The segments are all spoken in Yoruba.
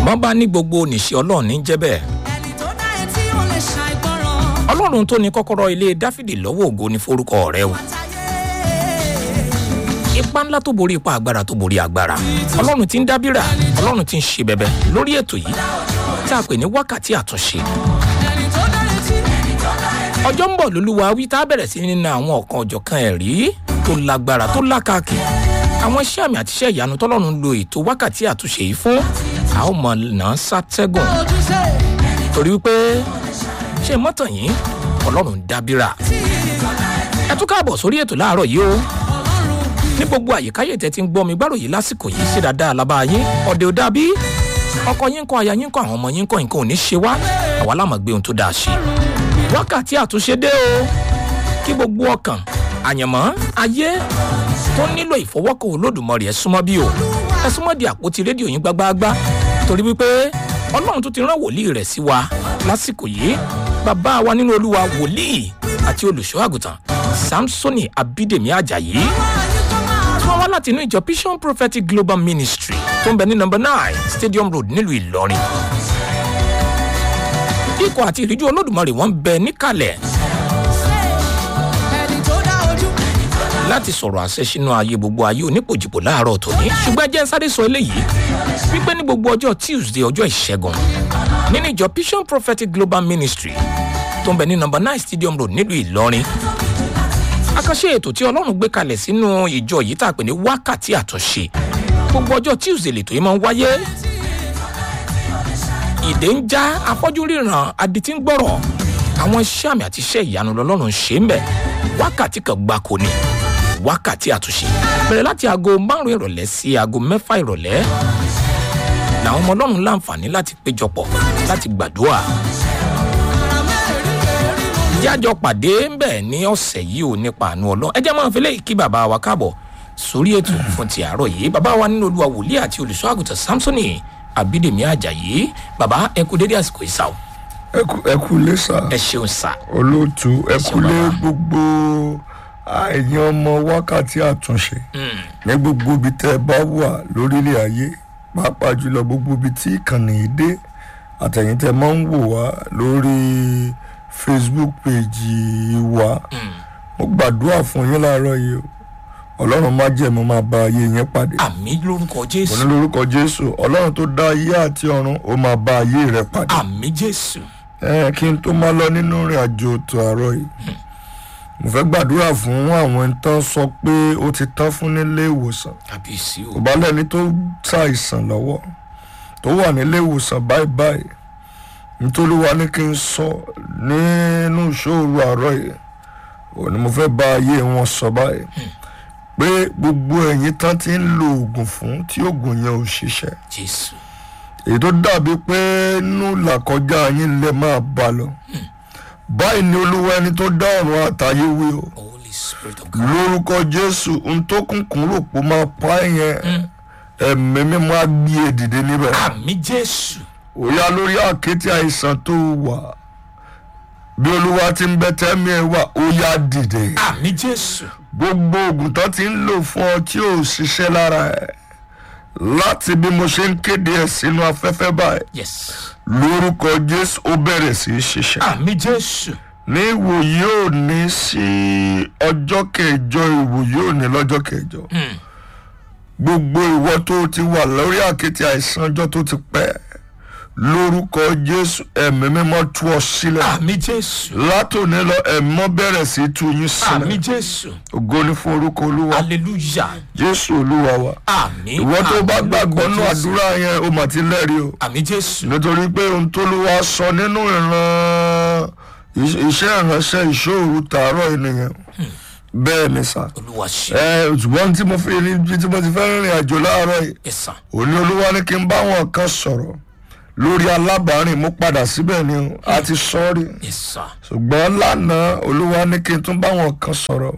bọ́n bá ní gbogbo níṣẹ́ ọlọ́run ní jẹ́ bẹ́ẹ̀ ẹni tó dá etí ò lè ṣàìgbọràn. ọlọ́run tó ní kọ́kọ́rọ́ ilé dáfídì lọ́wọ́ ògo ní forúkọ rẹ o Àtàyè. ipa ńlá tó borí ipa agbára tó borí agbára ọlọ́run ti ń dábìrà ọlọ́run ti ń ṣe bẹ̀bẹ̀ lórí ètò yìí tí a pè ní wákàtí àtúnṣe ẹni tó dá etí. ọjọ́ ń bọ̀ lólúwa wí tá a bẹ̀rẹ̀ sí nínú àwọn ọ̀kan ọ̀jọ̀kan ẹ̀rí tó lágbára tó lákàkì àwọn iṣẹ́ àmì àti iṣẹ́ ìyanu tọ́lọ́run lo ètò wákàtí àtúnṣe yìí fún a ó mọ̀ náà sátẹ́gùn ojúṣe torí wípé ṣé mọ́tàn yìí ọlọ́run ń dábìrà ẹ tún káàbọ̀ sórí ètò láàárọ̀ yìí o ní gbogbo àyíkáyè tẹ ti ń gbọ́ mi gbárò yìí lásìkò yìí ṣe dáadáa lábá yín ọ̀dẹ̀ ò dàbí ọkọ yín kọ aya yín kọ àwọn ọmọ yín kọ nǹkan ò ní ṣe wá àwa láàmú gbé ohun tó dáa ṣe wákàtí àtúnṣe dé o kí gbogbo ọkàn àyànmọ́ ayé tó nílò ìfọwọ́kọ̀ olódùmarè ẹ súnmọ́ bí o ẹ súnmọ́ di àpótí rédíò yín gbágbáágbá torí wípé ọlọ́run tó ti rán wòlíì rẹ̀ sí wa lásìkò yìí bàbá wa nínú olúwa wòlíì àti olùṣọ́ àgùntàn samsoni abídèmí ajayi tí wọ́n wá láti inú ìjọ vision prophetic global ministry tó ń bẹ ní number nine stadium road nílùú ìlọrin ikọ̀ àti ìríjú olódùmarè wọ́n ń bẹ níkàlẹ̀ ẹni tó dá ojú. láti sọ̀rọ̀ àṣẹ sínú ayé gbogbo ayé onípòjìpò láàárọ̀ tòní ṣùgbọ́n ẹ jẹ́ ń sáré sọ eléyìí wípé ní gbogbo ọjọ́ tuesday ọjọ́ ìṣẹ́gun nínú ìjọ vision prophetic global ministry tó ń bẹ ní number nine stadium road nílùú ìlọrin àkànṣe ètò tí ọlọ́run gbé kalẹ̀ sínú ìjọ yìí tá a pè ní wákàtí àtúnṣe gbogbo ọjọ́ tuesday lètò yìí máa ń wáyé ìdè ń já afọ́jú ríran adití ń gbọ́rọ̀ àwọn iṣẹ́ àmì àti iṣẹ́ ìyanu lọ́lọ́run ṣe ń bẹ̀ wákàtí kan gbáko ni wákàtí àtúnṣe bẹ̀rẹ̀ láti aago márùn-ún ìrọ̀lẹ́ sí aago mẹ́fà ìrọ̀lẹ́ làwọn ọmọ ọlọ́run láǹfààní láti péjọpọ̀ láti gbàdúrà jájọ pàdé ń bẹ̀ ní ọ̀sẹ̀ yìí ò nípa àánú ọlọ́run ẹ jẹ́ máa fi léyìí kí bàbá wa káàbọ̀ sórí ètò fún ti àárọ̀ yìí bàbá wa nínú olúwa wòlíì àti olùṣọ́ àgùntàn samsoni abídèmí ajayi bàbá ẹ kú dédé àsìkò ìsà o ẹ kú- ẹ kú lé sà ẹ ṣeun sà olóòtú ẹ kú lé bàbá. gbogbo àìyàn ọmọ wákàtí àtúnṣe ní gbogbo ibi tẹ́ ẹ bá wà lórílẹ̀ ayé pàápàá jùlọ gbogbo ibi tí ìkànnì yìí dé àtẹ̀yìn tẹ́ máa ń wò wá lórí facebook page wa mo gbàdúrà fún yín láàárọ̀ yìí o ọlọ́run má jẹ̀mọ́ máa bá ayé yẹn pàdé àmì lórúkọ mo jésù ní lórúkọ jésù ọlọ́run tó dá ayé àti ọ̀run ó máa bá ayé rẹ pàdé àmì jésù ẹ kí n tó máa lọ nínú ìrìn àjò tó àárọ̀ yìí mo fẹ́ gbàdúrà fún àwọn ẹni tán sọ pé ó ti tán fún nílé ìwòsàn kábíyèsí o kò bá lẹ́ni tó ṣàìsàn lọ́wọ́ tó wà nílé ìwòsàn báyìí báyìí nítorí wa ní kí n sọ nínú ìṣòro àárọ̀ yìí òní mo fẹ́ bá ayé wọn sọ báyìí pé gbogbo ẹ̀yin tán ti ń lo oògùn fún tí oògùn yẹn ò ṣiṣẹ́ jésù èyí tó dàbí pé nínú làkọjá yín lè máa bá lọ báyìí ni olúwa ẹni tó dá ọ̀run àtàyè wí o holy spirit of god lórúkọ jésù ohun tó kúnkún rò pé ó máa pa ẹ́ yẹn ẹ̀mí mímọ́ á gbé e dìde níbẹ̀ àmì jésù òyà lórí àkété àìsàn tó wà bí olúwa ti ń bẹ tẹ́mi ẹ̀ wà ó yá dìde àmì jésù gbogbo oògùn tó ti ń lò fún ọ tí ò ṣiṣẹ́ lára ẹ̀ láti bí mo ṣe ń kéde ẹ̀ sínú afẹ́fẹ́ báyìí yes lórúkọ jésù ó bẹ̀rẹ̀ sí í ṣiṣẹ́. àmì jésù ní ìwòyí òní sí ọjọ́ kẹjọ ìwòyí òní lọ́jọ́ kẹjọ. gbogbo ìwọ tó ti wà lórí àkéte àìsàn ọjọ́ tó ti pẹ́ lórúkọ jésù ẹ̀mí mímọ́ tú ọ sílẹ̀. àmì jésù látòní lọ ẹ̀mọ́ bẹ̀rẹ̀ sí í tú yín àmì sílẹ̀. jésù ògo ní fún orúkọ olúwa hallelujah jésù olúwa wa. àmì ìwọ tó bá àmì gbàgbọ́ lórúkọ nú Jésù. àdúrà yẹn o mà ti lẹ́rìí o. àmì jésù nítorí pé ohun tó ló wá sọ nínú ìran iṣẹ́ ìránṣẹ́ ìṣòro tààrọ̀ ènìyàn bẹ́ẹ̀ ni sà olúwa ṣe ẹ ṣùgbọ́n tí mo fi ní bí tí mo ti fẹ́ rìnrìn àjò láàárọ̀ yìí ẹ̀sán òní olúwa ní kí n bá wọn kan sọ̀rọ̀ lórí alábàárìn mo padà síbẹ̀ ni o a ti sọ́ọ́rì ẹ̀sán ṣùgbọ́n lánàá olúwa ní kí n tún bá wọn kan sọ̀rọ̀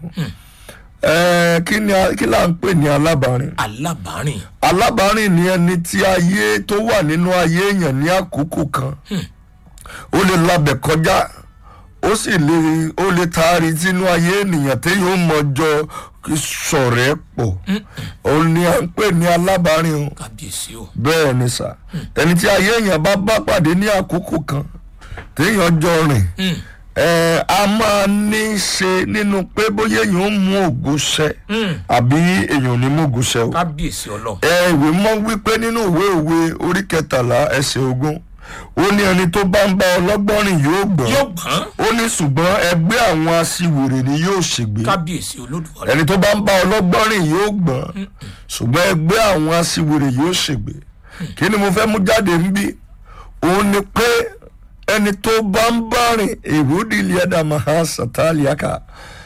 ẹ kí ni a- kí là ń pè ní alábàárìn alábàárìn alábàárìn ni ẹni tí ayé tó wà nínú ayé èèyàn ní àkókò kan ó lè labẹ̀ kọjá ó sì lè ó lè taari sínú ayé ènìyàn téèyàn ó mọjọ sọ̀rẹ́ pọ̀ òun ni à ń pè ní alábàárìn o kábíyèsí o bẹ́ẹ̀ ni sà ẹni tí ayé èèyàn bá bá pàdé ní àkókò kan téèyàn jọ rìn Mm, ẹ a máa ní í ṣe nínú pé bóyá èèyàn ó mú ògo ṣẹ mm, àbí èèyàn ò ní mú ògo ṣẹ o kábíyèsí ọlọ́run ẹ ìwé mọ́ wípé nínú ìwé òwe orí kẹtàlá ẹsẹ̀ ogún ó ní ẹni tó bá ń bá ọlọ́gbọ́n rìn yóò gbọ́n yóò gbọ́n ó ní ṣùgbọ́n ẹgbẹ́ àwọn aṣiwèrè ni yóò ṣègbè kábíyèsí olódùmarè ẹni tó bá ń bá ọlọ́gbọ́n rìn yóò gbọ́n ṣùgbọ́n ẹgbẹ́ àwọn aṣiwèrè yóò ṣègbè kí ni mo fẹ́ mú jáde ń bí òun ni pé ẹni tó bá ń bá rìn èrúdì liada maha sataliaka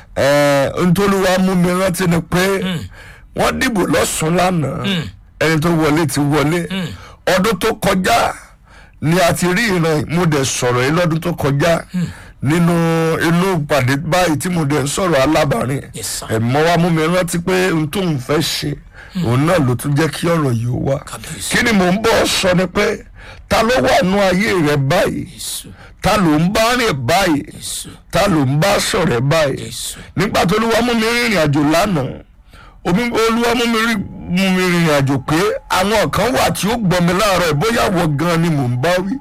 ntòlúwa mú mi rántí ni pé wọ́n dìbò lọ́sùn lánàá ẹni tó wọlé ti wọlé ọdún tó kọjá ni a ti rí ìran mo dẹ̀ sọ̀rọ̀ yìí lọ́dún tó kọjá nínú inú ìpàdé báyìí tí mo dẹ̀ ń sọ̀rọ̀ alábàárìn Yes, sir. ẹ̀mọ́ wa mú mi rántí pé n tó ń fẹ́ ṣe òun náà ló tún jẹ́ kí ọ̀rọ̀ yìí ó wá Kábíyèsí. kí ni mò ń bọ̀ sọ ni pé ta ló wà nú ayé rẹ báyìí jésù ta ló ń bá rìn báyìí jésù ta ló ń bá sọ̀rẹ́ báyìí jésù nígbà tó olúwa mú mi rìnrìn àjò lánàá omi olúwa mú mi rí mú mi rìnrìn àjò pé àwọn kan wà tí ó gbọ́ mi láàárọ̀ ẹ̀ bóyá wọ gan ni mò ń bá wí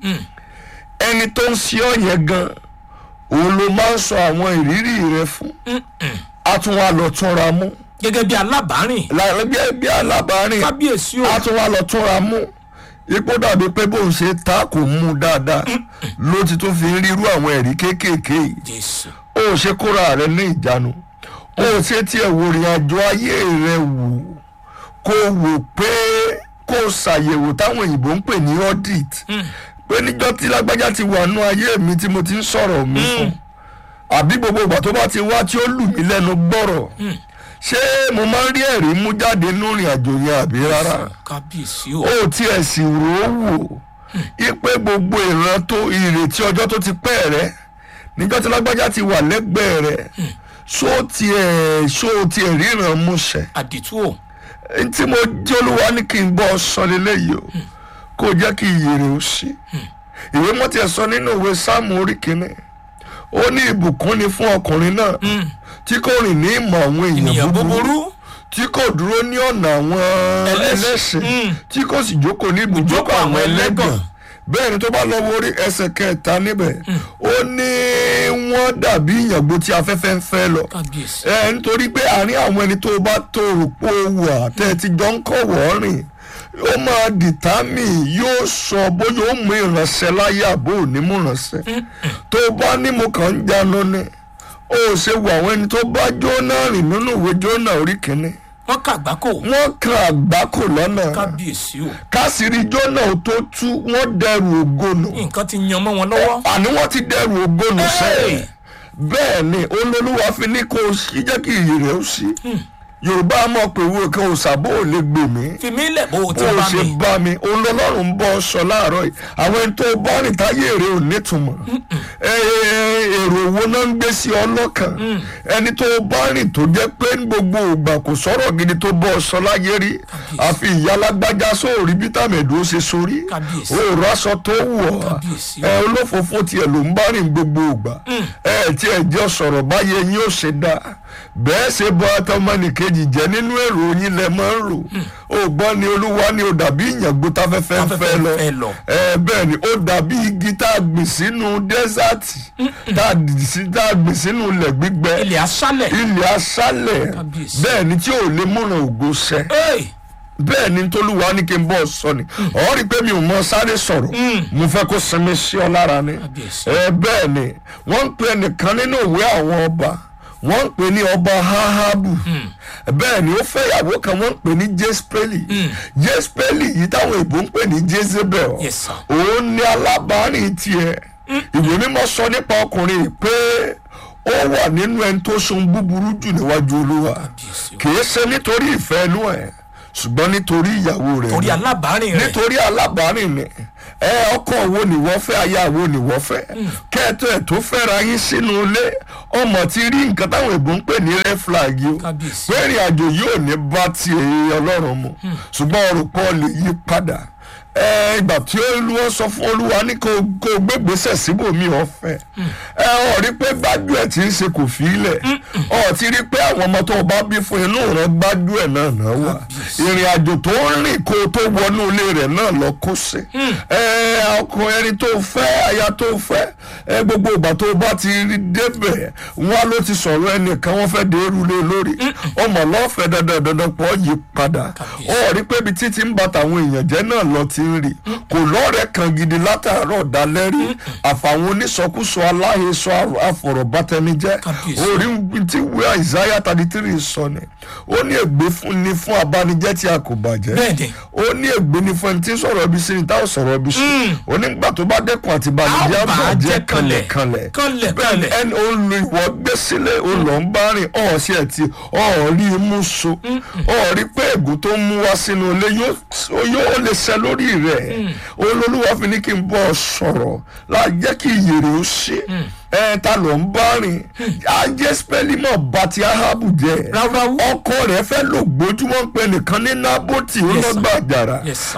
ẹni tó ń ṣe ọ́ yẹn gan òun ló máa ń sọ àwọn ìrírí rẹ fún a tún wá lọ túnra mú gẹ́gẹ́ bí alábàárìn láàrin bí bí alábàárìn kábíyèsí o a tún wá lọ túnra mú ipò dàbí pé bóun ṣe ta kò mú un dáadáa ló ti tún fi ń rírú àwọn ẹ̀rí kéékèèké yìí jésù ó ṣe kóra rẹ ní ìjánu ó ṣe tiẹ̀ wò rìn àjò ayé rẹ wò kó wò pé kó ṣàyẹ̀wò táwọn òyìnbó ń pè ní audit pé níjọ́ tí lágbájá ti wà nú ayé mi tí mo ti ń sọ̀rọ̀ mi fún àbí gbogbo ìgbà tó bá ti wá tí ó lù mí lẹ́nu gbọ́rọ̀ ṣé mo máa ń rí ẹ̀rí mú jáde nínú ìrìn àjò yẹn àbí rárá kábíyèsí o ó tiẹ̀ sì rò ó wò ipe gbogbo ìran tó ìrètí ọjọ́ tó ti pẹ́ rẹ níjọ́ tí lágbájá ti wà lẹ́gbẹ̀ẹ́ rẹ ṣó tiẹ̀ ṣó tiẹ̀ ríran múṣẹ àdìtú o tí mo jẹ́ olúwa ní kí n bọ́ sọ lélẹ́yìí o kó jẹ́ kí iyèrè ó sí ìwé mọ́tì ẹ̀ sọ nínú ìwé sáàmù orí kìíní ó ní ìbùkún ni fún ọkùnrin náà tí kò rìn ní ìmọ̀ àwọn ènìyàn èèyàn búburú búburú tí kò dúró ní ọ̀nà àwọn Ẹlẹ́ṣẹ̀. ẹlẹ́ṣẹ̀ Mm. tí kò sì jókòó ní ibùjókòó àwọn ẹlẹ́gàn bẹ́ẹ̀ ni tó bá lọ wo orí ẹsẹ̀ kẹta níbẹ̀ ó ní wọ́n dàbí ìyàngbò tí afẹ́fẹ́ ń fẹ́ lọ kábíyèsí ẹ nítorí pé àárín àwọn ẹni tó bá tó rò pé ó wà tẹ́ ẹ ti jọ ń kọ̀ wọ́ rìn ó máa dìtámì yóò sọ bóyá ó mú ìránṣẹ́ láyé àbó ò ní mú ìránṣẹ́ tó bá ní mo kàn ń jánu ni ó ṣe wo àwọn ẹni tó bá jóná rìn nínú ìwé jóná orí kìíní wọn kàgbákò wọ́n kan àgbákò lọ́nà kábíyèsí o kásìrí jóná ò tó tú wọ́n dẹrù ògónù nǹkan ti yan mọ́ wọn lọ́wọ́ àní wọ́n ti dẹrù ògónù Hey! sẹ́yìn bẹ́ẹ̀ ni olólùwà fi ní kó o sí jẹ́ kí iyì rẹ̀ ó sí yorùbá mọ̀ pé wo kan òsàbò ò lè gbè mí fi mí lẹ̀ bó o ti bó o bá ṣe mi bá mi olólọ́run ń bọ́ sọ láàárọ̀ yìí àwọn ẹni tó bá rìn táyé rẹ̀ ò nítumọ̀ Ẹ, èrò owó náà ń gbé sí ọlọ́kàn ẹni tó bá rìn tó jẹ́ pé ní gbogbo ògbà kò sọ̀rọ̀ gidi tó bọ́ sọ láyé rí àfi ìyálágbájá sóòrí bítàmẹ̀dù ó ṣe sórí Kábíyèsí. òòrùn aṣọ tó wọ̀ Kábíyèsí. ẹ olófòfó tiẹ̀ ló ń bá rìn gbogbo ògbà ẹ tiẹ̀ jẹ́ sọ̀rọ̀ báyé yín ó ṣe dá bẹ́ẹ̀ ṣe bọ́ àtọmọnìkejì jẹ́ nínú èrò yín lẹ máa ń rò ó gbọ́ ni olúwa ni ó dàbí ìyàngbó táfẹ́fẹ́ ń Táfẹ́fẹ́ fẹ́ ń lọ fẹ́ lọ. ẹ bẹ́ẹ̀ ni ó dàbí igi tá a gbìn sínú dẹ́sàtì tá a dì sí- tá a gbìn sínú ilẹ̀ gbígbẹ ilẹ̀ aṣálẹ̀ ilẹ̀ aṣálẹ̀ Kábíyèsí. bẹ́ẹ̀ ni tí ò lè múran ògo ṣẹ Hey! bẹ́ẹ̀ ni tolúwa ní kí n bọ́ sọ ni ọ̀ rí i pé mi ò mọ sáré sọ̀rọ̀ mo fẹ́ kó sinmi sí ọ lára ni Kábíyèsí. ẹ bẹ́ẹ̀ ni wọ́n ń pe ẹnìkan nínú ìwé àwọn ọba wọ́n ń pè ní ọba hahabu bẹ́ẹ̀ ni ó fẹ́ ìyàwó kan wọ́n ń pè ní jespeli jespeli yìí táwọn èbó ń pè ní jezebel Yes, sir. òun ni alábàárìn tiẹ̀ ìwé mímọ́ sọ nípa ọkùnrin yìí pé ó wà nínú ẹni tó sun búburú jù níwájú olúwa Kábíyèsí o. kì í ṣe nítorí ìfẹ́ inú ẹ̀ ṣùgbọ́n nítorí ìyàwó rẹ̀ torí ni. alábàárìn rẹ̀ nítorí alábàárìn ni ẹ ọkọ wo ni wọ́n fẹ́ aya wo ni wọ́n fẹ́ kẹ́ẹ̀tọ́ ẹ̀ tó fẹ́ra yín sínú ilé ọmọ ti rí nǹkan táwọn èbó ń pè ní red flag yìí o Kábíyèsí. pé ìrìn àjò yóò ní bá ti èyí ọlọ́run mu ṣùgbọ́n ọ̀rọ̀ pọ̀ lè yí padà ẹ ìgbà tí olúwa sọ fún olúwa ní kó kó gbégbèsè síbòmí ọ̀fẹ́ ẹ ọ rí pé gbájú ẹ ti ń ṣe kò fi ilẹ̀ ọ ti rí pé àwọn ọmọ tó o bá bí fún inú rẹ gbájú ẹ náà náà wà ìrìn àjò tó ń rìn kó o tó wọnú ilé rẹ náà lọ kó sí ẹ ọkọ ẹni tó fẹ́ aya tó fẹ́ ẹ gbogbo ìgbà tó o bá ti rí débẹ̀ wọn ló ti sọ̀rọ̀ ẹnìkan wọ́n fẹ́ dé erulé lórí ọmọ lọ́fẹ̀ẹ́ dandan dandan pọ̀ yí padà ọ rí pé ibi títí ń bá tàwọn èèyàn jẹ́ náà lọ ti ń rí kò lọ́rẹ̀ẹ́ kan gidi látàárọ̀ dalẹ́ rí àfàwọn onísọkúsọ aláhesọ àfọ̀rọ̀bátẹnijẹ́ Kábíyèsí. orí tí wíwá Isaiah thirty three sọ ni ó ní ègbé fún ni fún abánijẹ́ tí a kò bàjẹ́ Bẹ́ẹ̀ni. ó ní ègbé ni fún ẹni tí ń sọ̀rọ̀ ibi sí ni táwọn sọ̀rọ̀ ibi sí onígbà tó bá dẹ́kun àti bàjẹ́ A ó bàá bàjẹ́ jẹ́ kanlẹ̀. kanlẹ̀ Kanlẹ̀, bẹ́ẹ̀ kanlẹ̀. ẹni ó lu ìwọ gbé sílẹ̀ ó lọ ń bá rìn ọ̀ sí ẹ̀ tí ọ̀ rí imú so ọ̀ rí pé ègún tó mú wá sínú ilé yóò yóò lè ṣẹ lórí rẹ̀ olólùwà fi ní kí n bọ́ ọ sọ̀rọ̀ láì jẹ́ kí ìyèrè ó ṣe ẹ̀ ta ló ń bá rìn ajẹ́ spẹ́lì mọ̀ bá ti ahabu jẹ́ Ráúráú. ọkọ rẹ̀ fẹ́ lò gbójúmọ́ ń pẹ nìkan ní nábòtì ó Yes, lọ sir. gbà jàrà Yes, sir.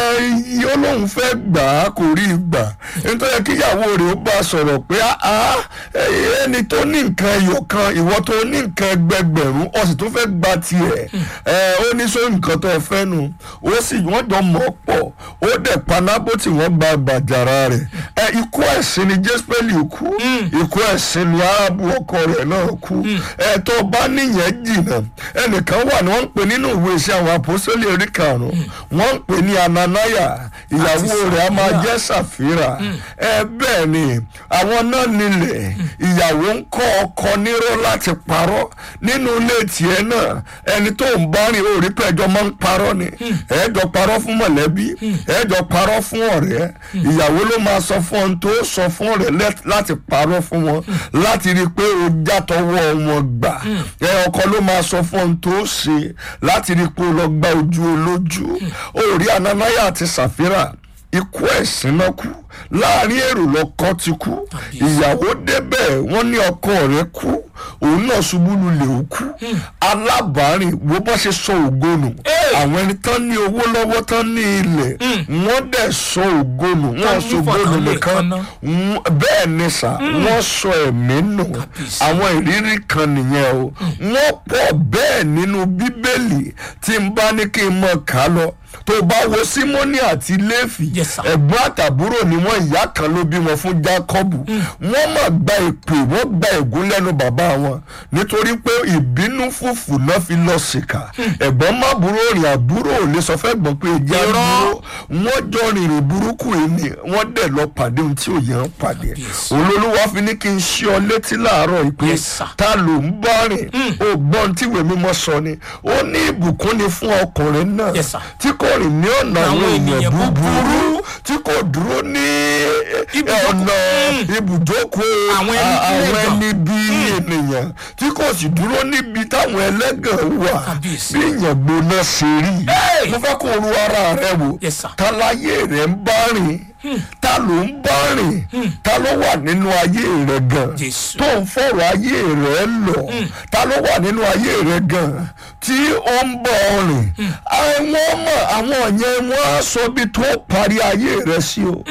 ẹ ó lóun fẹ́ gbà á kò rí i gbà nítorí kíyàwó rẹ̀ ó bá a sọ̀rọ̀ pé "Ah, eh, ẹni tó ní nǹkan ẹyọ kan ìwọ tó ní nǹkan ẹgbẹgbẹ̀rún ó sì tún fẹ́ gba tiẹ̀ ẹ ó ní sọ nǹkan tó fẹ́ nu ó sì wọ́n jọ mọ̀ pọ̀ ó dẹ̀ panábó tí wọ́n gba gbàjàrà rẹ̀ ẹ ikú ẹ̀sìn ni jésùpẹ́lì kú ikú ẹ̀sìn ni arábù ọkọ rẹ̀ náà kú ẹ tó bá níyẹn jìnnà ẹnìkan wà ní wọ́n ń pè nínú ìwé iṣẹ́ àwọn àpòsílẹ̀ orí karùn-ún wọ́n ń pè ní ananaya ìyàwó rẹ̀ a máa jẹ́ sàfírà ẹ bẹ́ẹ̀ ni àwọn náà nílẹ̀ ìyàwó ń kọ́ ọkọ nírọ́ láti parọ́ nínú ilé tiẹ̀ náà ẹni tó ń bá rìn orí pé ẹjọ́ máa ń parọ́ ni ẹjọ́ parọ́ fún mọ̀lẹ́bí ẹjọ́ parọ́ fún ọ̀rẹ́ ìyàwó ló máa sọ fún ohun tó sọ fún ọ̀rẹ́ lẹ́- láti parọ́ fún wọn láti rí i pé o jàtọwọ́ wọn gbà ẹ ọkọ ló máa sọ fún ohun tó ṣe láti rí i pé o lọ gba ojú olójú orí ananaya àti sàfírà ikú ẹ̀sìn náà kú láàrin èrò lọ́kọ ti kú ìyàwó débẹ̀ wọ́n ní ọkọ rẹ̀ kú òun náà ṣubú lulẹ̀ ó kú alábàárìn wo bọ́ ṣe sọ ògo nù Hey! àwọn ẹni tán ní owó lọ́wọ́ tán ní ilẹ̀ wọ́n dẹ̀ sọ ògo nù wọ́n Tán sọ ògo nù nífọ̀kànlé nìkan kan náà. Wọ́n- bẹ́ẹ̀ ni sà wọ́n sọ ẹ̀mí nù Kábíyèsí. àwọn ìrírí kan nìyẹn o wọ́n pọ̀ bẹ́ẹ̀ nínú bíbélì tí n bá ní kí n mọ̀ ká lọ tó bá wo símónì àti léfì Yes, sir. ẹ̀gbọ́n àtàbúrò ni wọ́n ìyá kan ló bí wọn fún jákọ́bù wọ́n mà gba èpè wọ́n gba ègún lẹ́nu bàbá wọn nítorí pé ìbínú fùfù náà fi lọ sìkà ẹ̀gbọ́n má burú rìn àbúrò ò lè sọ fẹ́ gbọ́n pé ẹjẹ́ Irọ́. àbúrò wọ́n jọ rìnrìn burúkú yìí ni wọ́n dẹ̀ lọ pàdé ohun tí ò yẹn ń pàdé Kábíyèsí. olólùwà fi ní kí n ṣí ọ létí láàárọ̀ yìí pé Yes, sir. ta ló ń bá rìn ó gbọ́n tí ìwé mímọ́ sọ ni ó ní ìbùkún ni fún ọkùnrin náà Yes, sir. tí kò rìn ní ọ̀nà Àwọn àwọn èèyàn ènìyàn búburú tí kò dúró ní Ibùjókòó. ọ̀nà Mm. ibùjókòó Àwọn ẹni a- bí àwọn ẹ̀gàn. ẹni bí ènìyàn tí kò sì dúró níbi táwọn ẹlẹ́gàn wà Kábíyèsí. bí èèyàn gbóná ṣe rí Hey! mo fẹ́ kó ru ara rẹ wò Yes, sir. ta láyé rẹ ń bá rìn ta ló ń bá rìn ta ló wà nínú ayé rẹ gan Jésù. tó ń fọ̀rọ̀ ayé rẹ lọ ta ló wà nínú ayé rẹ gan tí ó ń bọ̀ ọ rìn àwọn ọmọ àwọn yẹn wọ́n á sọ bí tó parí ayé rẹ sí o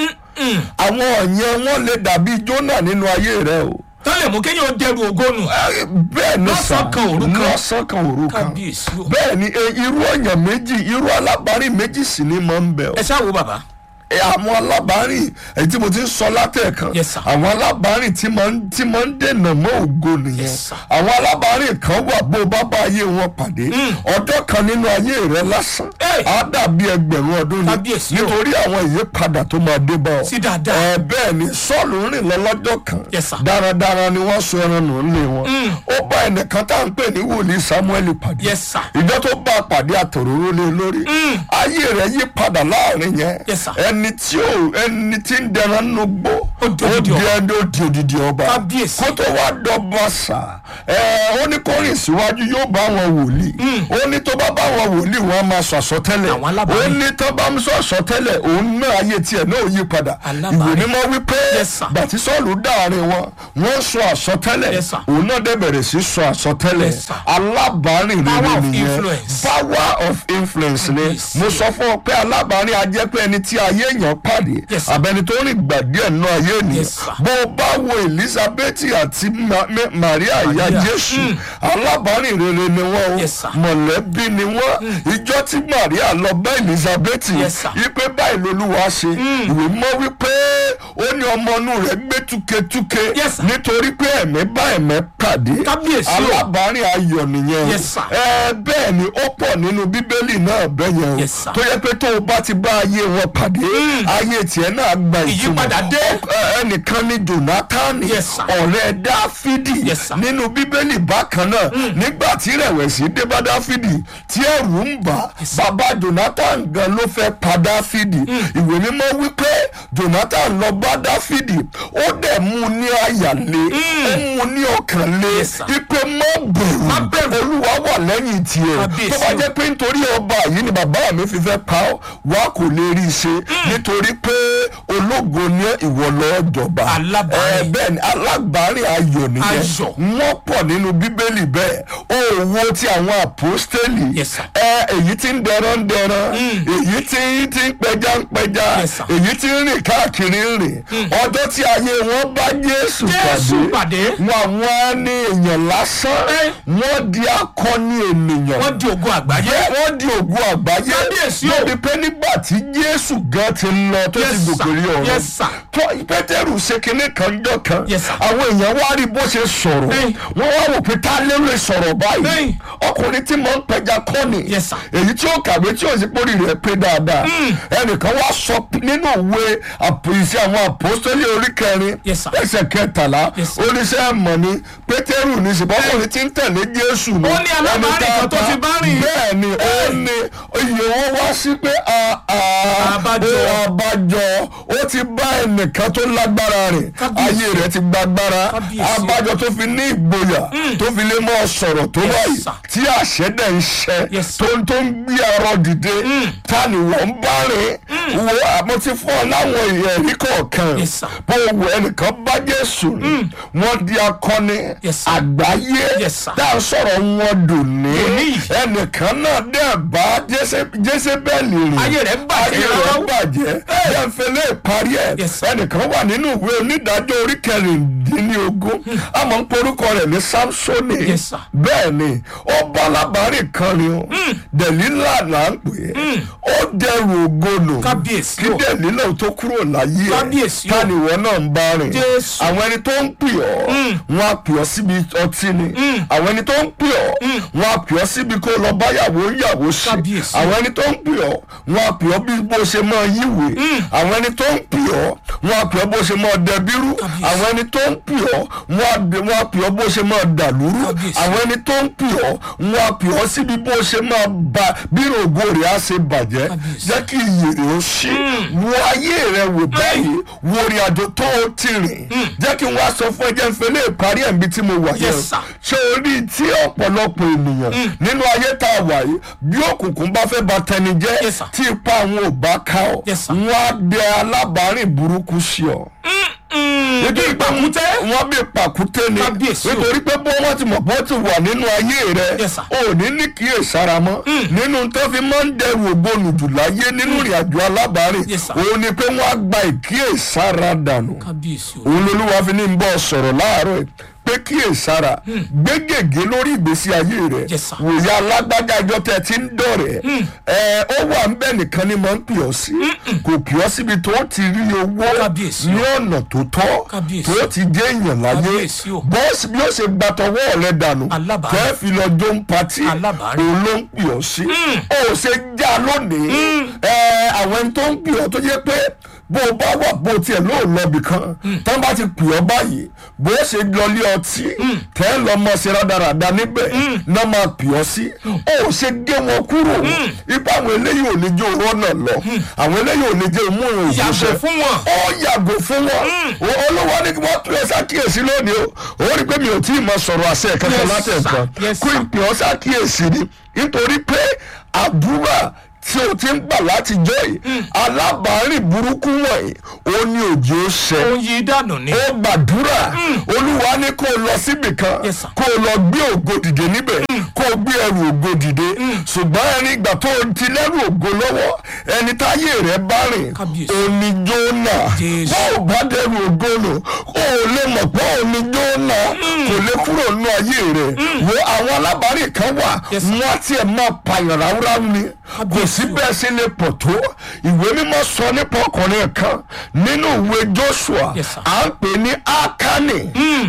àwọn yẹn wọ́n lè dàbí Jónà nínú ayé rẹ o tán lè mú kéèyàn dẹrù ògónù bẹ́ẹ̀ ni sà Lọ́sàn kan, òru kan. lọ́sàn kan òru kan kábíyèsí o. bẹ́ẹ̀ ni e, irú ọ̀yàn méjì irú alábàárìn méjì sì ni máa ń bẹ o ẹ ṣáà wo bàbá ẹ, àwọn alábàárìn èyí tí mo ti ń sọ látẹ̀ẹ̀kan Yes, sir. àwọn alábàárìn tí máa ń tí máa ń dènà mọ́ ògo nìyẹn Yes, sir. àwọn alábàárìn kan wà bó bá bá ayé wọn pàdé ọjọ́ kan nínú ayé rẹ lásán Hey! á dàbí ẹgbẹ̀rún ọdún ni Kábíyèsí o. nítorí àwọn ìyípadà tó máa dé bá ọ Sí dáadáa. ẹ bẹ́ẹ̀ ni sọ́ọ̀lù rìn lọ lọ́jọ́ kan Yes, sir. dáradára ni wọ́n so ẹran nù lé wọn ó bá ẹnìkan tá à ń pè ní wòlíì Samuel pàdé Yes, sir. ìjọ tó bá a pàdé àtòróró lé lórí ayé rẹ̀ yí padà láàrin yẹn Yes, sir. ẹni ẹni tí ò ẹni tí ń dẹran nínú gbó Ó di odidi ọba. ẹni ó di odidi ọba Kábíyèsí. kó tó wá dọ́gba sà ẹ ó ní kó rìn síwájú yóò bá wọn wòlíì ó ní tó bá bá wọn wòlíì wọn á máa sọ àsọtẹ́lẹ̀ Àwọn alábàárìn. ó ní tó bá ń sọ àsọtẹ́lẹ̀ òun náà ayé tiẹ̀ náà ò yí padà Alábàárìn. ìwé mímọ́ wípé Yes, sir. bàtí sọ́ọ̀lù dáàrin wọn wọ́n sọ àsọtẹ́lẹ̀ Yes, sir. òun náà dẹ̀ bẹ̀rẹ̀ sí sọ àsọtẹ́lẹ̀ Yes, sir. alábàárìn Power rere of nìyẹn influence. power of influence ni Yes. mo sọ fún ọ pé alábàárìn ajẹ́ pé ẹni tí ayé èèyàn pàdé Yes, sir. abẹni tó rìn gbà díẹ̀ nínú ayé ènìyàn Yes, sir. bó o bá wo elizabeth àti Ma- Ma- maria ìyá Maria. jésù alábàárìn rere ni wọ́n o Yes, sir. mọ̀lẹ́bí ni wọ́n ìjọ tí maria lọ bá elizabeth Yes, sir. wípé báyìí lolúwa ṣe ìwé mọ́ wípé ó ní ọmọ inú rẹ̀ gbé túketúke Yes, sir. nítorí pé ẹ̀mí bá ẹ̀mí pàdé Kábíyèsí o. alábàárìn ayọ̀ nìyẹn o Yes, sir. ẹ bẹ́ẹ̀ ni ó pọ̀ nínú bíbélì náà bẹ́ẹ̀ yẹn o Yes, sir. tó yẹ pé tó o bá ti bá ayé wọn pàdé ayé tiẹ̀ náà gba ìtumọ̀ Ìyípadà dé. Ọ- ẹ- ẹnìkan ní jonathan Yes, sir. ọ̀rẹ́ dáfídì Yes, sir. nínú bíbélì bákan náà nígbà tí rẹ̀wẹ̀sì dé bá dáfídì tí ẹ̀rù ń bà bàbá jonathan gan ló fẹ́ pa dáfídì ìwé mímọ́ wípé jonathan lọ bá dáfídì ó dẹ̀ mú un ní àyà lé ó mú un ní ọkàn lé Yes, sir. ipe má Má bẹ̀rù bẹ̀rù. olúwa wà lẹ́yìn tiẹ̀ Kábíyèsí tó bá o. jẹ́ pé nítorí ọba yìí ni bàbá mi fi fẹ́ pa ọ́ wá kò lè rí i ṣe nítorí pé ológo ní ìwọ lọ́ọ́ jọba Alábàárìn. ẹ bẹ́ẹ̀ ni alábàárìn ayọ̀ nìyẹn Ayọ̀. wọ́n pọ̀ nínú bíbélì bẹ́ẹ̀ òwò ti àwọn àpọ́stélì Yes, sir. ẹ èyí tí ń dẹran ń dẹran èyí tí tí ń pẹja ń pẹja Yes, sir. èyí tí ń rìn káàkiri ń rìn ọjọ́ tí ayé wọn bá jésù Jésù pàdé. wọn àwọn á ní èèyàn lásán Eh. wọ́n di akọni ènìyàn wọ́n di ogun àgbáyé. jẹ́ wọ́n di ògùn àgbáyé Kábíyèsí o. lórí pé nígbà tí jésù gan ti lọ tó Yes, ti sir. gòkè rí ọ̀run Yes, sir. tó pétérù ṣe kinní kan jọ kan Yes, sir. àwọn èèyàn wá rí bó ṣe sọ̀rọ̀ Hey. wọ́n wá wò pé tá ló lè sọ̀rọ̀ báyìí Hey. ọkùnrin tí mo ń pẹja kọ́ ni Yes, sir. èyí tí ó kàwé tí ó sì pórí rẹ̀ pé dáadáa ẹnìkan wá sọ nínú òwe ìṣe àwọn àpòsítélì orí kẹrin Yes, sir. ẹsẹ̀ kẹtàlá Yes, sir. oníṣẹ́ mọ̀ ni pétérù ní ṣùgbọ́n tí ń tẹ̀lé jésù ni Ó ní alábàárìn kan tó ti bá rìn. bẹ́ẹ̀ ni ó ní iye wọn wá sí pé a- a- Àbájọ. ó àbájọ ó ti bá ẹnìkan tó lágbára rìn Kábíyèsí. ayé rẹ̀ ti gbàgbára Kábíyèsí. àbájọ tó fi ní ìgboyà tó fi lè mọ́ sọ̀rọ̀ tó Yes, báyìí sir. tí àṣẹ dẹ̀ ń ṣẹ Yes, tó sir. ń tó ń gbé ẹ̀rọ dìde ta ni wọ́n ń bá rìn wo àmọ́ ti fún ọ láwọn ẹ̀rí kọ̀ọ̀kan Yes, sir. bó wo ẹnìkan bá jésù rìn wọ́n di akọni Yes, sir. àgbáyé Yes, sir. tá à ń sọ̀rọ̀ wọn dòní Dòní yìí. ẹnìkan náà dẹ̀ bá jésébẹ́lì rìn Ayé rẹ̀ bàjẹ́ ayé rẹ̀ rárá. bàjẹ́ bẹ́ẹ̀ fẹlẹ́ parí ẹ̀ Yes, sir. ẹnìkan wà nínú ìwé onídàájọ́ orí kẹrìndínlógún àmọ́ ń porúkọ rẹ̀ ní samsoni Yes, sir. bẹ́ẹ̀ ni ó bá alábàárìn kan ni o dẹ̀lílà là ń pè é ó dẹrù ògolo Kábíyèsí kí o. dẹ̀lílà tó kúrò láyé ẹ̀ Kábíyèsí o. ta ni ìwọ náà ń bá rìn Jésù. àwọn ẹni tó ń pè ọ́ wọn á pè ọ́ síbi ọtí ni àwọn ẹni tó ń pè ọ́ wọn á pè ọ́ síbi kó lọ báyàwó yàwó ṣe Kábíyèsí. àwọn ẹni tó ń pè ọ́ wọn á pè ọ́ bí bó ṣe máa yíwèé àwọn ẹni tó ń pè ọ́ wọn á pè ọ́ bó ṣe máa dẹbírú Kábíyèsí. àwọn ẹni tó ń pè ọ́ wọn á dẹ- wọn á pè ọ́ bó ṣe máa dàlúrú Kábíyèsí. àwọn ẹni tó ń pè ọ́ wọn á pè ọ́ síbi bó ṣe máa ba bí rògbò rẹ̀ á ṣe bàjẹ́ Kábíyèsí. jẹ́ kí iyì rẹ̀ ó ṣí wo ayé rẹ̀ wò báyìí wo orin àjò tó o ti rìn jẹ́ kí n wá sọ fún ẹ jẹ́ n fẹ́ lè parí ẹ̀ níbi tí mo wà yẹn Yes, sir. ṣé o rí i tí ọ̀pọ̀lọpọ̀ ènìyàn nínú ayé tá a wà yìí bí òkùnkùn bá fẹ́ ba tẹni jẹ́ Yes, sir. tí ipa àwọn ò bá ká ọ Yes, sir. wọ́n á dẹ alábàárìn burúkú sí ọ nítorí pé wọ́n bí pàkúté ni Kábíyèsí o. nítorí pé bó wọ́n ti mọ̀ bó ti wà nínú ayé rẹ̀ Yes, sir. ò ní ní kíyèsára mọ́ nínú tó fi máa ń dẹrù ògbónù jù láyé nínú ìrìn àjò alábàárìn Yes, sir. òun ni pé wọ́n á gba ìkíyèsára dànù kábíyèsí o. òun lolúwa fi ní ń bọ́ sọ̀rọ̀ láàárọ̀ ẹ̀ pé kíyèsára gbé gègé lórí ìgbésí ayé rẹ̀ Yes, sir. wòye alágbájá ìjọ tẹ̀ tí ń dọ̀rẹ̀ ẹ̀ ó wà ń bẹ̀ nìkan ni mo ń pè ọ́ sí kò pè ọ́ síbi tó ti rí owó Kábíyèsí o. ní ọ̀nà tó tọ́ Kábíyèsí. tó ti jẹ́ èèyàn láyé Kábíyèsí o. bọ́ọ̀sì bí ó ṣe gbàtọ̀wọ́ rẹ̀ dànù Alábàárìn. tẹ́ fi lọ jó ń patí Alábàárìn. òun ló ń pè ọ́ sí ó ṣe já lónìí ẹ̀ àwọn ẹni tó ń pè ọ́ tó jẹ́ pé bó o bá wà bó o tiẹ̀ lóò lọ bì kan tán bá ti pè ọ́ báyìí bó o ṣe lọ lé ọtí tẹ́ ń lọ mọ́ ṣe rádaràda níbẹ̀ náà máa pè ọ́ sí ó ṣe gé wọn kúrò ipa àwọn eléyìí ò ní jẹ́ òrọ́ náà lọ àwọn eléyìí ò ní jẹ́ òmú ìrìn Yàgò òṣìṣẹ́ fún wọn. ó yàgò fún wọn O- olówó ní kí wọ́n tún ẹ ṣàkíyèsí lónìí o ó rí i pé mi ò tí ì mọ sọ̀rọ̀ àṣẹ kankan Yes, láti sir. ẹ̀kan Yes, kí sir. n pè ọ́ ṣàkíyèsí ni nítorí pé àdúrà tí o ti ń gbà látijọ́ yìí alábàárìn burúkú wọ̀nyí ó ní òjò ṣẹ ó ń yí dànù ni. ó gbàdúrà olúwa ní kó o lọ síbì kan Yes, sir. kó o lọ gbé ògo dìde níbẹ̀ kó o gbé ẹrù ògo dìde ṣùgbọ́n ẹni ìgbà tó o ti lẹ́rù ògo lọ́wọ́ ẹni táyé rẹ̀ bá rìn Kábíyèsí. òní jóná Jésù. bó o bá dẹrù ògo nù o ò lè mọ̀ pé òní jóná kò lè kúrò nínú ayé rẹ̀ wo àwọn alábàárìn kan wà Yes, sir. wọ́n á tiẹ̀ máa pààyàn ráúráú ni kò Kábíyèsí sí o. bẹ́ẹ̀ sí lè pọ̀ tó ìwé mímọ́ sọ nípa ọkùnrin kan nínú ìwé joshua Yes, sir. à ń pè ní akani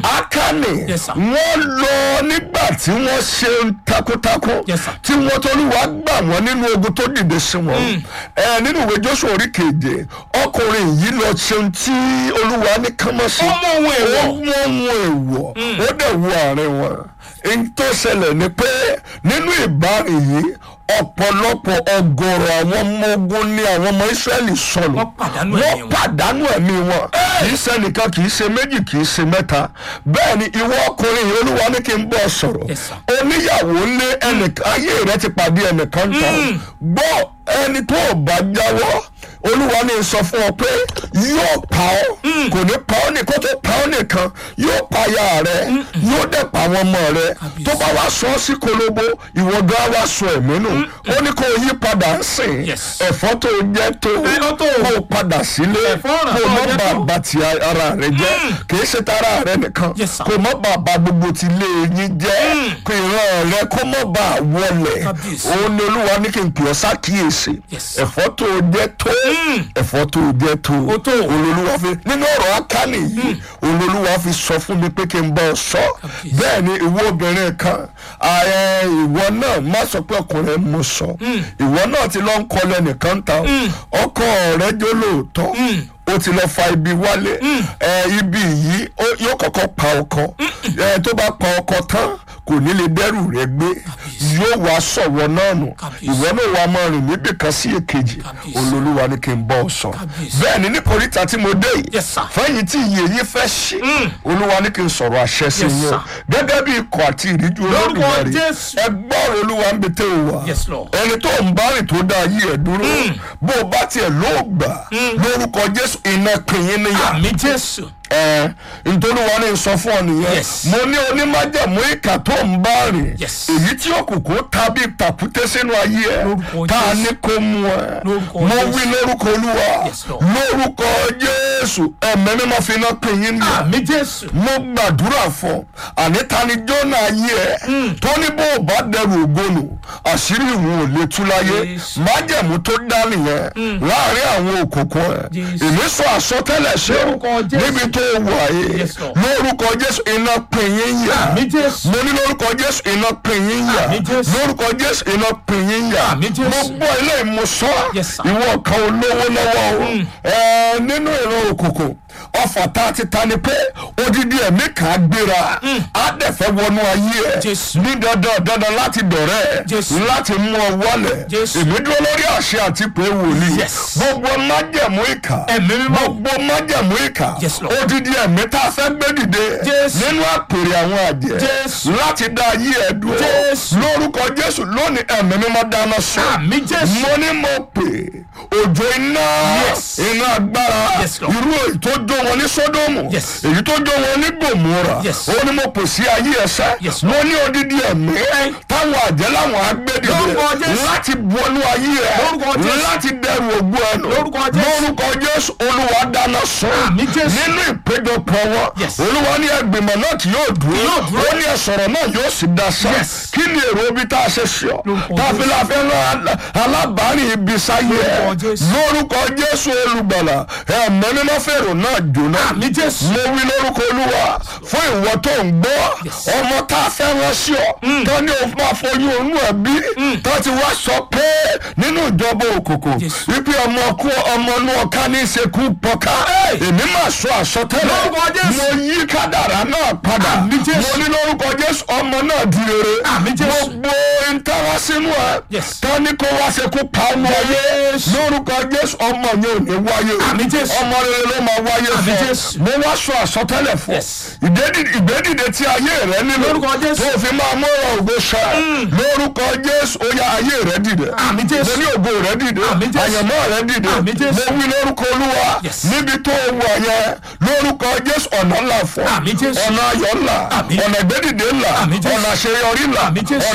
akani Yes, sir. wọ́n lọ nígbà tí wọ́n ṣe takuntakun Yes, sir. tí wọ́n tolúwa gbà wọ́n nínú ogun tó dìde sí wọn ẹ nínú ìwé joshua orí keje ọkùnrin yìí lọ ṣeun tí olúwa ní kánmọ́sí Ó mú ohun èèwọ̀. ó mú ohun èèwọ̀ ó dẹ̀ wo àárín wọn èyí tó ṣẹlẹ̀ ni pé nínú ìbárin yìí ọ̀pọ̀lọpọ̀ ọgọ́rọ̀ àwọn ọmọ ogun ní àwọn ọmọ israẹli sọnù Wọ́n pàdánù ẹ̀mí wọ́n wọn. pàdánù ẹ̀mí wọn kì í ṣe nìkan kì í ṣe méjì kì í ṣe mẹ́ta bẹ́ẹ̀ ni ìwọ ọkùnrin yìí olúwa ní kí n bọ́ sọ̀rọ̀ Yes, sir. oníyàwó lé ẹnìkan ayé rẹ ti pàdé ẹnìkan tán gbọ́ ẹni tó o bá jáwọ́ olúwa ní sọ fún ọ pé yóò pa ọ́ kò ní pa ọ́ ní kó tó pa ọ́ nìkan yóò pa aya rẹ yóò dẹ̀ pa àwọn ọmọ rẹ Kábíyèsí. tó bá wá sọ ọ́ sí kolobo ìwọ gan wá sọ ẹ̀mí nù ó ní kó o yí padà ń sìn Yes. ẹ̀fọ́ tó o jẹ́ tó Ẹ̀fọ́ tó o- kó o padà sílé Ẹ̀fọ́ ọ̀ràn kó o tó o mọ́ jẹ́ bá tó. bá ti ara rẹ jẹ́ kìí ṣe tara rẹ nìkan Yes, sir. kó o mọ́ bá bá gbogbo ti lé yín jẹ́ kó ìran rẹ kó mọ́ bá wọlẹ̀ Kábíyèsí. òun ni olúwa ní kí n pè ọ́ sákìyèsí Yes, sir. ẹ̀fọ́ tó o jẹ́ tó ẹ̀fọ́ tó o jẹ́ tó Ó tó. olólùwà fi nínú ọ̀rọ̀ akáni yìí olólùwà fi sọ fún mi pé kí n bá ọ sọ Kábíyèsí. bẹ́ẹ̀ ni ìwọ obìnrin kan ààrẹ ìwọ náà má sọ pé ọkùnrin mo sọ ìwọ náà ti lọ ń kọlẹ nìkan ta ọkọ rẹ jó lóòótọ́ ó ti lọ fa ibi wálé ẹ ibi yìí ó- yóò kọ́kọ́ pa ọkọ ẹ tó bá pa ọkọ tán kò ní lè dẹ́rù rẹ gbé yóò wá sọ̀wọ́ náà nù Kábíyèsí. ìwọ náà wà máa rìn níbì kan sí èkejì Kábíyèsí. olólùwà ni kí n bọ́ ọ sọ Kábíyèsí. bẹ́ẹ̀ ni ní koríta tí mo dé yìí Yes, sir. fẹ́yìn tí iye yìí fẹ́ ṣí olúwa ní kí n sọ̀rọ̀ àṣẹ sí Yes, yín o sir. gẹ́gẹ́ bí ikọ̀ àti ìríjú Lórúkọ olódùmarè Jésù. ẹ gbọ́rọ̀ olúwa ń bẹ tẹ́ ò wá Yes, Lord. ẹni tó ń bá rìn tó dá ayé ẹ̀ dúró bó o bá tiẹ̀ ló gbà lórúkọ jésù iná kìnyín níyà àmì jésù. ẹ ntolúwa ní sọ fún ọ nìyẹn Yes. mo ní onímájàmú ìkà tó ń bá rìn Yes. èyí tí òkùnkùn tàbí tàkúté sínú ayé ẹ Lórúkọ tá a Jésù. ní kó mú ẹ Lórúkọ mo Jésù. wí lórúkọ olúwa Yes, Lord. lórúkọ jésù ẹ̀mẹ́ mímọ́ fi iná pín yín nìyẹn àmì jésù. mo gbàdúrà fún àní ta ni jóná ayé ẹ tó ní bó o bá dẹrù ògbónù àṣírí ìwọ̀n ò lè tú láyé Jésù. májẹ̀mú tó dá nìyẹn láàrin àwọn òkùnkùn ẹ Jésù. èmi sọ àsọtẹ́lẹ̀ ṣe o Lórúkọ Jésù. níbi tó wà yìí Yes, Lord. lórúkọ jésù iná pín yín yà Àmì Jésù. mo ní lórúkọ jésù iná pín yín yà Àmì Jésù. lórúkọ jésù iná pín yín yà Àmì Jésù. gbogbo ilé ìmúsọ Yes, sir. ìwọ kan olówó lọ́wọ́ o ẹ nínú ìran òkùnkùn ọfà tá a ti ta ni pé odidi ẹ̀mí kan á gbéra á dẹ̀ fẹ́ wọnú ayé ẹ̀ Jésù. ní dandan dandan láti dọ̀rẹ́ ẹ̀ Jésù. láti mú ọ wọlẹ̀ Jésù. èmi dúró lórí àṣẹ àti pé wòlíì Yes. gbogbo májẹ̀mú ìkà Ẹ̀mí mímọ́. gbogbo májẹ̀mú ìkà Yes, Lord. odidi ẹ̀mí tá a fẹ́ gbé dìde Jésù. nínú àpèrè àwọn àjẹ́ Jésù. láti dá ayé ẹ̀ dúró Jésù. lórúkọ jésù lónìí ẹ̀mí mímọ́ dáná sọ àmì jésù. mo ní mo pè òjò iná Yes. iná agbára Yes, Lord. irú èyí tó jó wọn ní sódómù Yes. èyí tó jó wọn ní gòmùrà Yes. ó ní mo pè sí ayé ẹsẹ Yes, mo ní odidi ẹ̀mí táwọn àjẹ́ láwọn agbẹ́dìde Lórúkọ Jésù. láti wọnú ayé ẹ Lórúkọ Jésù. láti dẹrù ògbó ẹnu Lórúkọ Jésù. lórúkọ jésù olúwa dáná sọ Àmì Jésù. nínú ìpéjọpọ̀ wọn Yes. olúwa ní ẹgbìmọ̀ náà kì yóò dúró Yóò dúró. ó ní ẹ̀sọ̀rọ̀ náà yóò sì dá sá Yes. kí ni èrò ibi tá a ṣe sí ọ Lórúkọ tá a fi la fẹ́ rán alábàárìn ibi sáyé ẹ Lórúkọ Lórúkọ Jésù. lórúkọ jésù olùgbàlà ẹ̀mọ́ nínú fèrò náà jóná àmì jésù mo wí lórúkọ olúwa fún ìwọ tó ń gbọ́ ọmọ tá a fẹ́ rán sí ọ tó ní o máa foyún inú ẹ bí tó ti wá sọ pé nínú ìjọba òkùnkùn Jésù. wípé ọmọ kú ọmọ inú ọ̀ká ní ìṣekú pọ̀ká èmi máa sọ àsọtẹ́lẹ̀ Lórúkọ Jésù. mo yí kádàrá náà padà Àmì Jésù. mo ní lórúkọ jésù ọmọ náà di rere Àmì Jésù. gbogbo ìtara sínú ẹ Yes. tó ní kó wá ṣekú pa ọmọ ayé Jésù. lórúkọ jésù ọmọ yẹn ò ní wáyé Àmì Jésù. ọmọ rere ló máa wáyé Àmì fún ọ Jésù. mo wá sọ àsọtẹ́lẹ̀ fún ọ Yes. ìgbédìde ìgbédìde tí ayé rẹ nílò Lórúkọ Jésù. tó fi máa mọ́ra ògo ṣẹ lórúkọ jésù ó yá ayé rẹ dìde Àmì Jésù. mo ní ògo rẹ dìde Àmì Jésù. àyànmọ́ rẹ dìde Àmì Jésù. mo wí lórúkọ olúwa Yes. níbi tó wọ yẹn lórúkọ jésù ọ̀nà ńlá fún ọ. Àmì Jésù. ọ̀nà ayọ̀ ńlá Àmì. ọ̀nà ìgbédìde ńlá Àmì Jésù. ọ̀nà àṣeyọrí ńlá Àmì Jésù.